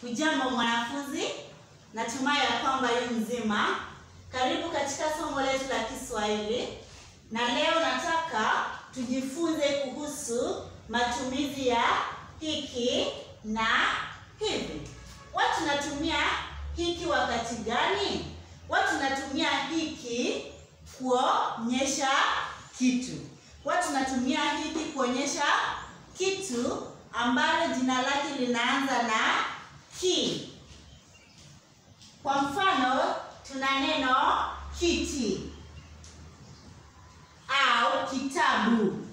Hujambo mwanafunzi, natumai ya kwamba yu mzima. Karibu katika somo letu la Kiswahili, na leo nataka tujifunze kuhusu matumizi ya hiki na hivi. Watu natumia hiki wakati gani? Watu natumia hiki kuonyesha kitu. Watu natumia hiki kuonyesha kitu ambalo jina lake linaanza na ki. Kwa mfano, tuna neno kiti au kitabu.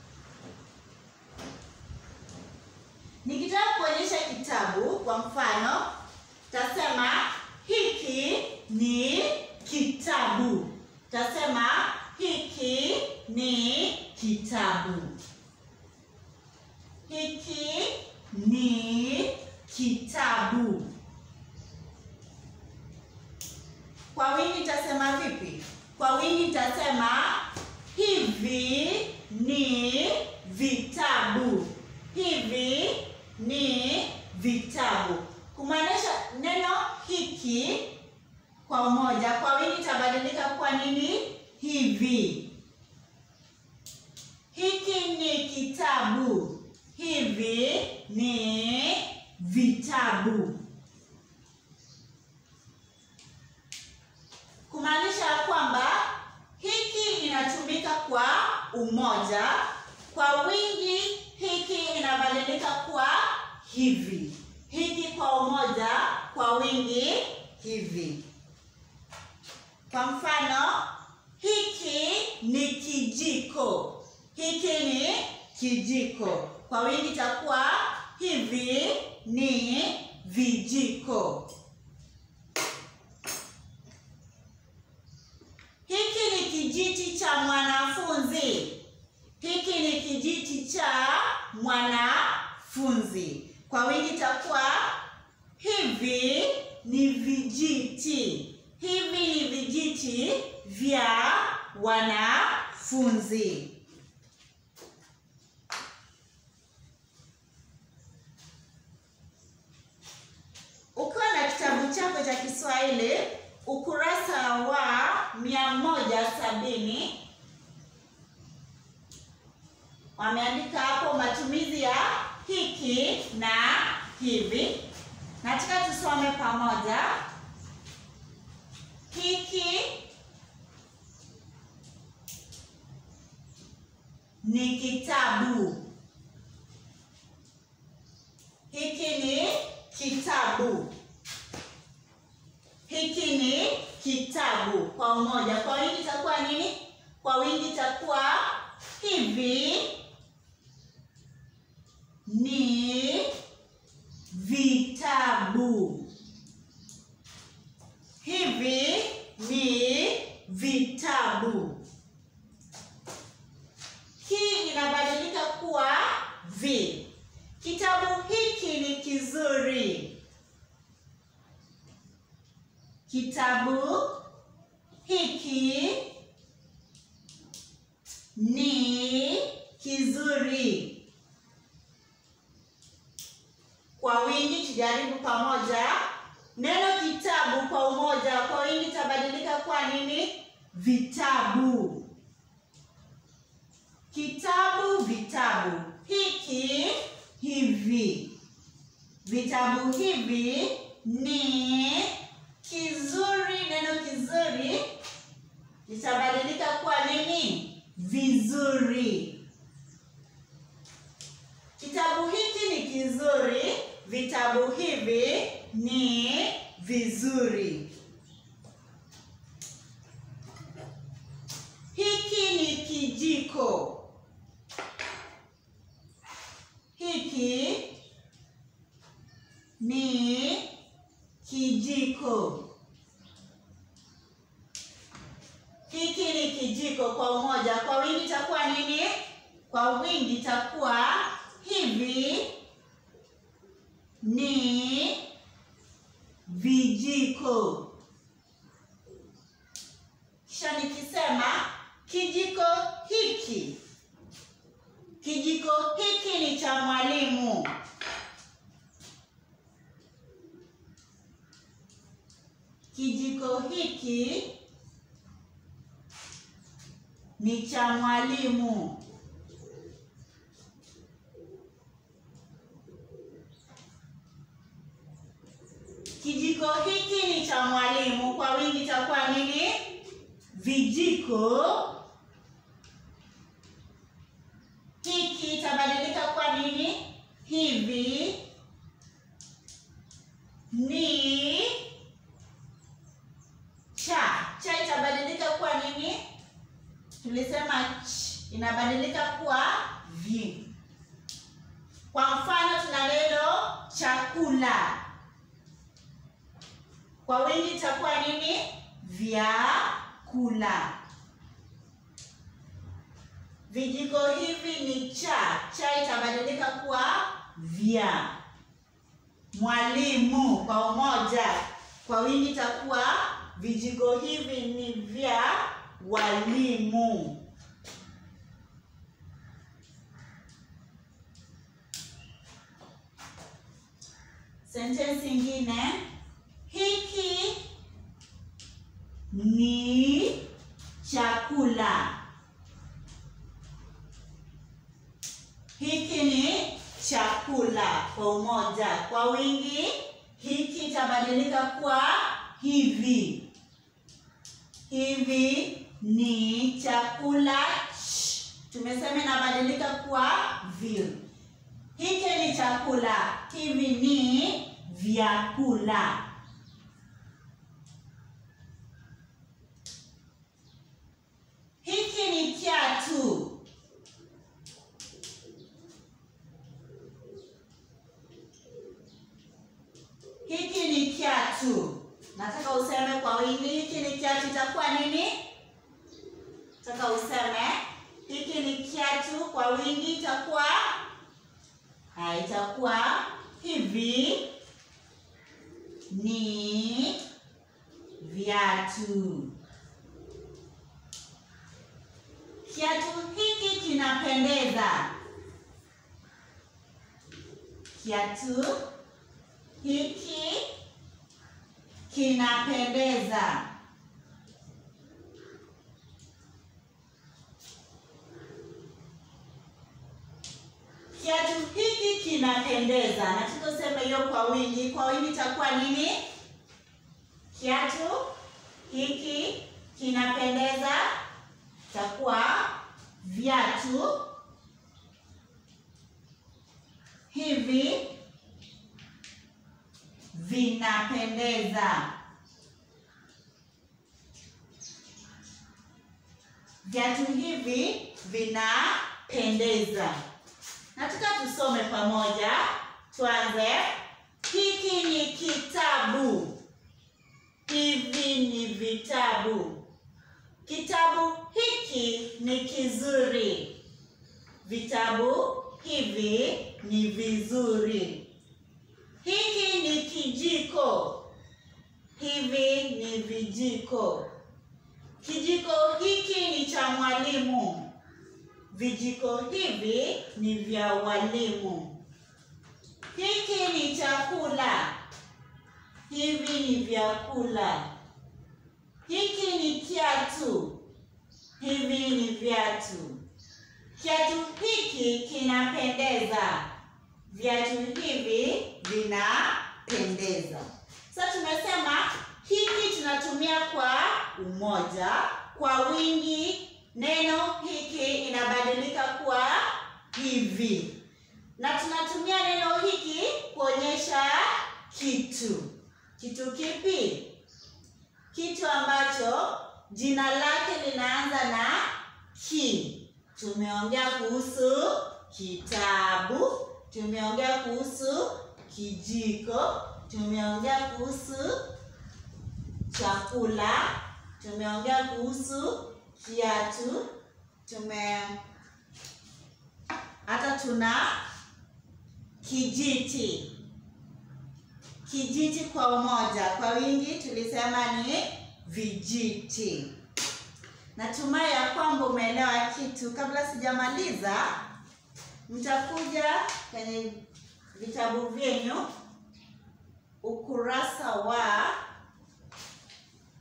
Nikitaka kuonyesha kitabu, kwa mfano, tasema hiki ni kitabu. Tasema hiki ni kitabu. Hiki ni kitabu. Kwa wingi nitasema vipi? Kwa wingi nitasema hivi ni vitabu. Hivi ni vitabu. Kumaanisha neno hiki kwa umoja, kwa wingi itabadilika kwa nini? Hivi. Hiki ni kitabu. Hivi ni vitabu. Kumaanisha kwamba hiki inatumika kwa umoja, kwa wingi hiki inabadilika kuwa hivi. Hiki kwa umoja, kwa wingi hivi. Kwa mfano, hiki ni kijiko. Hiki ni kijiko. Kwa wingi itakuwa hivi ni vijiko. Hiki ni kijiti cha mwanafunzi. Hiki ni kijiti cha mwanafunzi. Kwa wingi itakuwa hivi ni vijiti. Hivi ni vijiti vya wanafunzi. Ukiwa na kitabu chako cha Kiswahili ukurasa wa mia moja sabini wameandika hapo matumizi ya hiki na hivi. Nataka tusome pamoja. Hiki ni kitabu. Hiki ni kitabu. Hiki ni kitabu kwa umoja. Kwa wingi itakuwa nini? Kwa wingi itakuwa hivi ni vitabu. Hivi ni vitabu. Hii inabadilika kuwa vi. Kitabu hiki ni kizuri. Kitabu hiki ni kizuri. Kwa wingi tujaribu pamoja. Neno kitabu kwa umoja, kwa wingi itabadilika kwa nini? Vitabu. Kitabu, vitabu. Hiki, hivi. Vitabu hivi ni kizuri. Neno kizuri litabadilika kuwa nini? Vizuri. Kitabu hiki ni kizuri. Vitabu hivi ni vizuri. Hiki ni kijiko. Hiki ni kijiko. Hiki ni kijiko kwa umoja. Kwa wingi itakuwa nini? Kwa wingi itakuwa hivi ni vijiko. Kisha nikisema kijiko hiki, kijiko hiki ni cha mwalimu. kijiko hiki ni cha mwalimu. Kijiko hiki ni cha mwalimu. Kwa wingi itakuwa nini? Vijiko. Hiki itabadilika kwa nini? Hivi ni cha. Cha itabadilika kuwa nini? Tulisema ch, inabadilika kuwa vi. Kwa mfano tuna neno chakula, kwa wingi itakuwa nini? Vyakula. Vijiko hivi ni cha. Cha itabadilika kuwa vya. Mwalimu kwa umoja, kwa wingi itakuwa vijiko hivi ni vya walimu. Sentensi ingine, hiki ni chakula. Hiki ni chakula kwa umoja. Kwa wingi, hiki itabadilika kuwa hivi. Hivi ni chakula. Ch. Tumesema inabadilika kuwa vi. Hiki ni chakula. Hivi ni vyakula. Hiki ni kiatu. Hiki ni kiatu. Nataka useme kwa wingi, hiki ni kiatu. Itakuwa nini? Nataka useme hiki ni kiatu. Kwa wingi itakuwa ha, itakuwa hivi ni viatu. Kiatu hiki kinapendeza. Kiatu hiki kinapendeza. Kiatu hiki kinapendeza. Nataka useme hiyo kwa wingi. Kwa wingi itakuwa nini? Kiatu hiki kinapendeza, itakuwa viatu hivi vinapendeza. Viatu hivi vinapendeza. Nataka tusome pamoja. Tuanze. Hiki ni kitabu. Hivi ni vitabu. Kitabu hiki ni kizuri. Vitabu hivi ni vizuri. Hiki ni kijiko. Hivi ni vijiko. Kijiko hiki ni cha mwalimu. Vijiko hivi ni vya walimu. Hiki ni chakula. Hivi ni vyakula. Hiki ni kiatu. Hivi ni viatu. Kiatu hiki kinapendeza. Viatu hivi vinapendeza. Sasa tumesema hiki tunatumia kwa umoja, kwa wingi neno hiki inabadilika kuwa hivi, na tunatumia neno hiki kuonyesha kitu. Kitu kipi? Kitu ambacho jina lake linaanza na ki. Tumeongea kuhusu kitabu, tumeongea kuhusu kijiko, tumeongea kuhusu chakula, tumeongea kuhusu kiatu, tume hata tuna kijiti. Kijiti kwa umoja, kwa wingi tulisema ni vijiti. Natumai ya kwamba umeelewa kitu. Kabla sijamaliza, mtakuja kwenye vitabu vyenyu ukurasa wa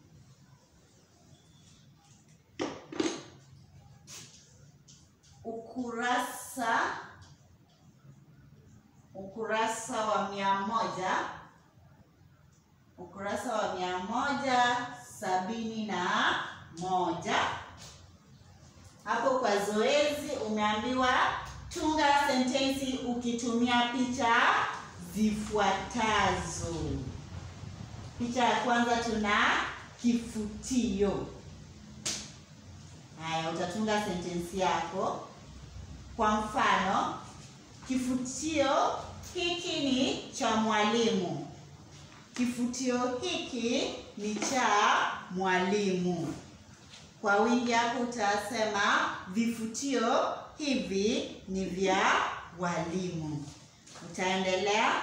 ukurasa ukurasa wa mia moja ukurasa wa mia moja sabini na moja. Hapo kwa zoezi umeambiwa tunga sentensi ukitumia picha zifuatazo. Picha ya kwanza tuna kifutio. Haya, utatunga sentensi yako. Kwa mfano, kifutio hiki ni cha mwalimu. Kifutio hiki ni cha mwalimu. Kwa wingi hapo utasema vifutio hivi ni vya walimu. Utaendelea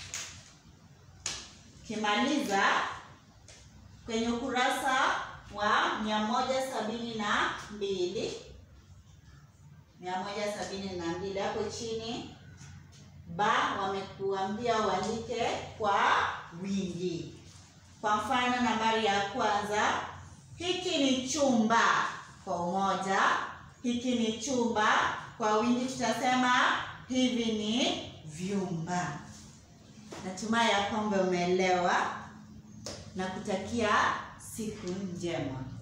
ukimaliza kwenye ukurasa wa mia moja sabini na mbili mia moja sabini na mbili hapo chini ba wamekuambia uandike kwa wingi. Kwa mfano, nambari ya kwanza, hiki ni chumba kwa umoja, hiki ni chumba. Kwa wingi tutasema hivi ni vyumba. Natumai ya kwamba umeelewa na kutakia siku njema.